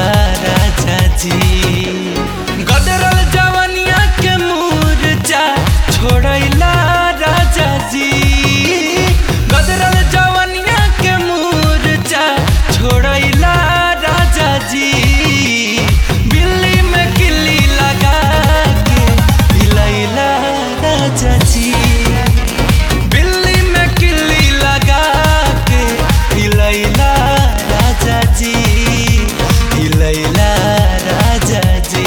राजा जी गदरल जवनिया के मूर्छा छोड़ैला राजा जी गदरल जवनिया के मूर्छा छोड़ैला राजा जी बिल्ली में किल्ली लगा के हिलैला राजा जी बिल्ली में किल्ली लगा के हिलैला राजा जी हिलैला राजा जी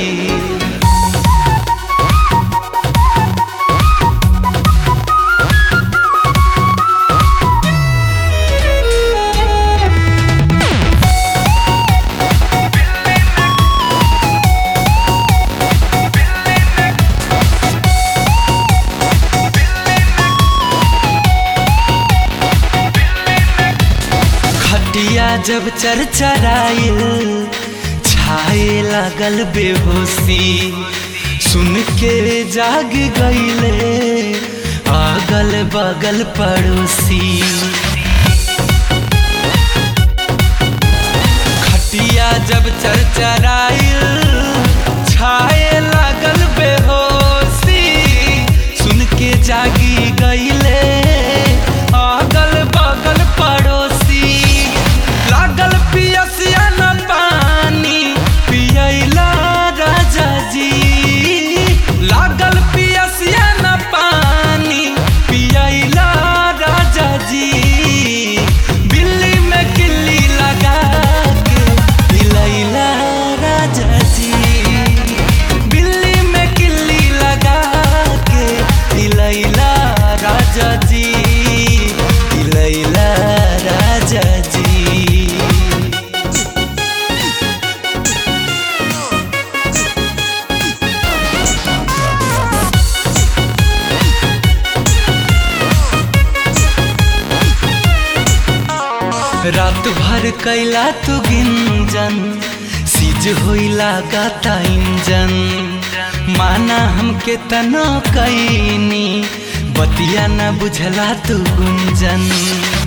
खटिया जब चरचराइल छाए लागल बेहोशी सुन के जाग गईले अगल बगल पड़ोसी खटिया जब चरचराइल छाए लागल बेहोशी सुन के जागी गईले अगल बगल पड़ोसी लागल पियसिया न पानी पियैला राजा जी लागल पियसिया न पानी पियैला राजा जी बिल्ली में किल्ली लगा के हिलैला राजा जी बिल्ली में किल्ली लगा के हिलैला राजा जी हिलैला राजा जी रात भर कैला तू गिंजन सीज होइला गाता इंजन माना हमके तनो कैनी बतिया न बुझला तू गुंजन